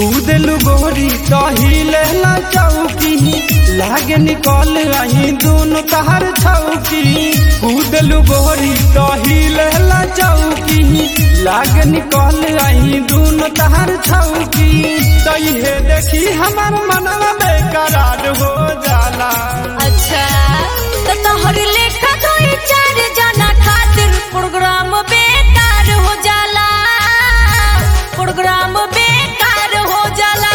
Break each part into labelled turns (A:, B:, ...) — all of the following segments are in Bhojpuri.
A: कूदलू गोरी तहिले ला चौकी लागे निकल आई दोनों तहर छौकी कूदलू गोरी तहिले ला चौकी लागे निकल आई दोनों तहर छौकी तइहे देखी हमार मनवा बेकरार हो जाला
B: अच्छा तो तोहर लेखा कोई चार जना खातिर प्रोग्राम बेकार हो जाला प्रोग्राम बेकार हो जाला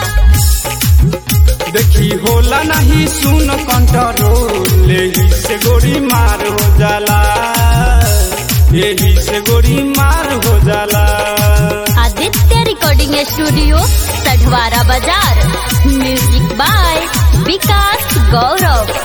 A: देखी होला नहीं सुन कंट्रोल यही से गोरी मार हो जाला यही से गोरी मार हो जाला
B: आदित्य रिकॉर्डिंग स्टूडियो सढवारा बाजार म्यूजिक बाय विकास गौरव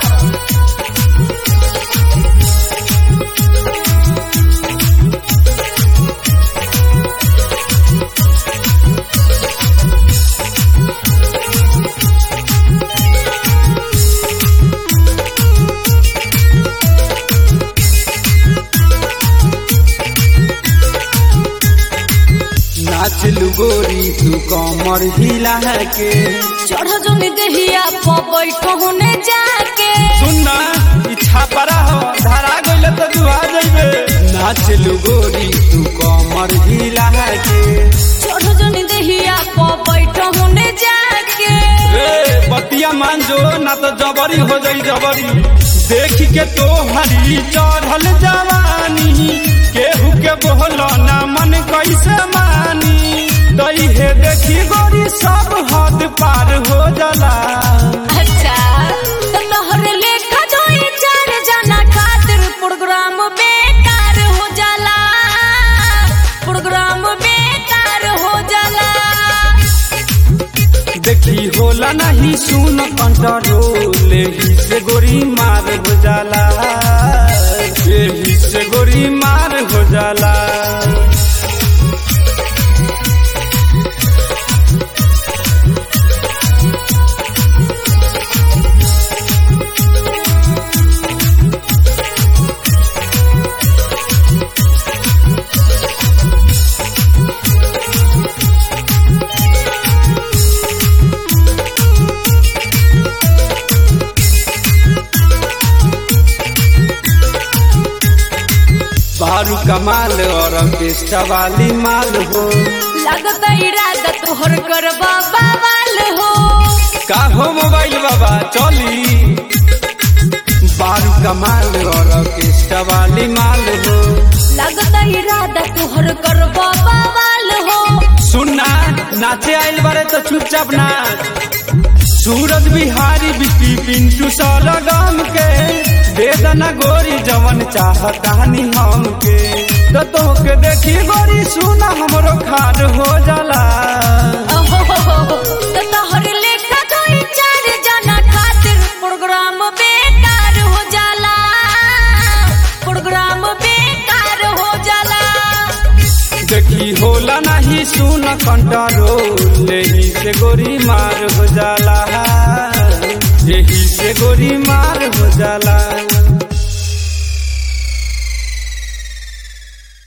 A: नाच लू गोरी तू कमर हिला के
B: चढ़ जोन दहिया पर बैठने जाके
A: सुनना इच्छा परा हो धरा गइल तो दुआ जइबे नाच लू गोरी तू कमर हिला के
B: चढ़ जोन दहिया पर बैठने जाके
A: रे बतिया मान जो ना तो जबरी हो जाई जबरी देख के तो हरी चढ़ल जवानी केहू के बोलो ना मन कैसे मानी दई हे देखी गोरी सब हद पार हो जाला
B: अच्छा तो तोहर लेखा जोई चार जना खातिर प्रोग्राम बेकार हो जाला प्रोग्राम बेकार हो जाला
A: देखी होला नहीं सुन कंट्रोल यही से गोरी मार हो जाला यही से गोरी मार हो जाला बारू कमाल और ऑर्केस्ट्रा वाली माल हो
B: लागत इरादा तोहर करबा बवाल हो
A: का हो मोबाइल बाबा चली बारू कमाल और ऑर्केस्ट्रा वाली माल हो
B: लागत इरादा तोहर करबा बवाल हो
A: सुनना नाचे आइल बारे तो चुपचाप नाच सूरज बिहारी बिकी पिंटू सलगम के वेदना गोरी जवन चाहतानी हम के तो तोहके देखी गोरी सुना हमरो खार हो जाला
B: ओहो, तो तोहर लेखा कोई चार जना खातिर प्रोग्राम बेकार हो जाला प्रोग्राम बेकार हो जाला
A: देखी होला नहीं सुन कंट्रोल यही से गोरी मार हो जाला यही से गोरी मार हो जाला